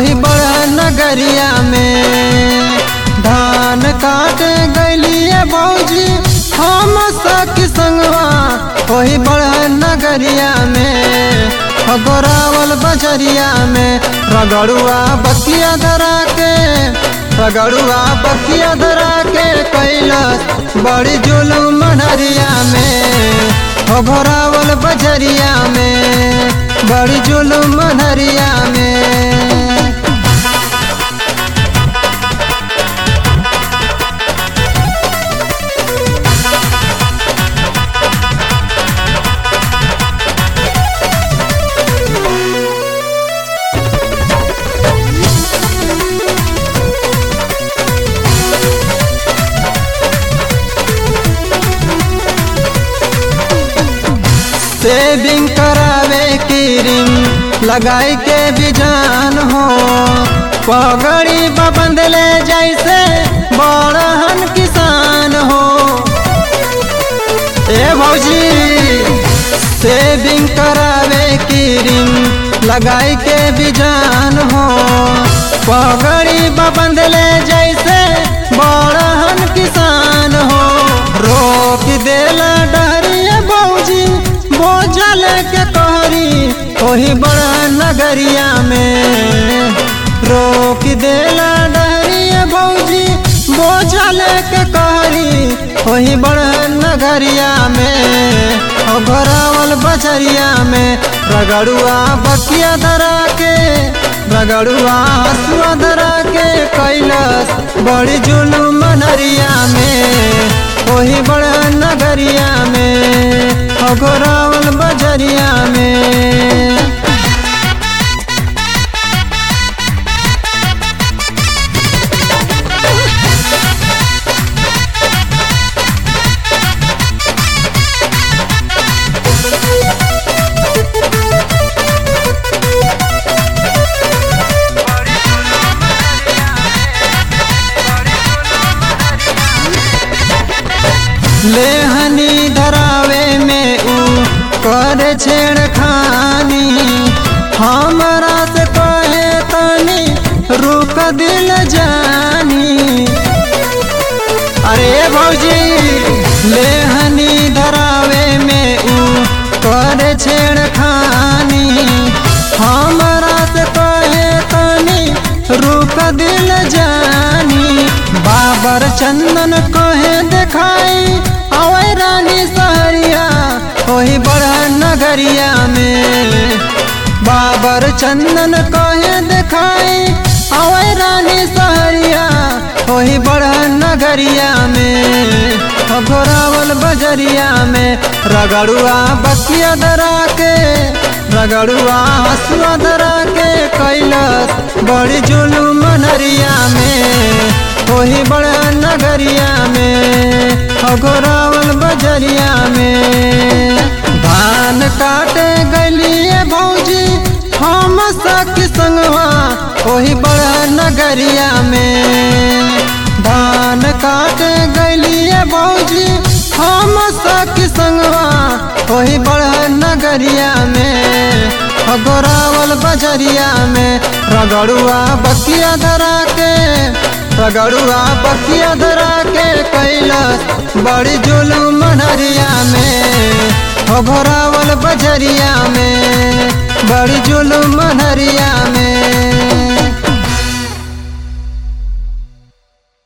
वही बड़ा नगरिया में धान काट गलिए भौजी हम सखी संगवा वही बड़ा नगरिया में गोरावल बजरिया में रगड़ुआ बकिया धरा के रगड़ुआ बकिया धरा के कैलस बड़ी जुलूम मनहरिया में हो घोरावल बजरिया में बड़ी जुलूम मनहरिया में सेविंग करावे क्रीम लगाई के बिजान हो पगड़ी बंदले जैसे बड़हन किसान हो ए भौजी सेविंग करावे क्रीम लगाई के बिजान हो पगड़ी बंदले जैसे बड़हन किसान हो रोक देला डरिए भौजी बोझल के कहरी ओही बड़ा नगरिया में रोक देला डरिए भौजी बोझल के कहरी ओही बड़ा नगरिया में ओ घोरावल बजरिया में रगड़ुआ बकिया धरा के रगड़ुआ हसुआ धरा के कैलस बड़ी जुलूम मनरिया में वही बड़ा नगरिया में घोरावल बजरिया में लेहनी धरावे में ऊ कर छेड़खानी हमरा से कहे तनी रुक दिल जानी अरे भौजी लेहनी धरावे में ऊ कर छेड़खानी हमरा से कहे तनी रुक दिल जानी बाबर चंदन कहे देखाई आवे रानी सहरिया वही बड़ा नगरिया में बाबर चंदन कहे देखाई आवे रानी सहरिया वही बड़ा नगरिया में घोरावल बजरिया में रगड़ुआ बकिया धरा के रगड़ुआ हसुआ धरा के कैलस बड़ी जुलूम मनरिया में वही बड़ा नगरिया में घोरावल बजरिया में धान काटे गलिए भौजी हम सखी संगवा वही बड़ा नगरिया में धान काटे गलिए भौजी हम सखी संगवा वही बड़ा नगरिया में गोरावल बजरिया में रगड़ुआ बकिया धरा के रगड़ुआ बकिया धरा के कैलस बड़ी जुलूम मनहरिया में हो घोरावल बजरिया में बड़ी जुलूम मनहरिया में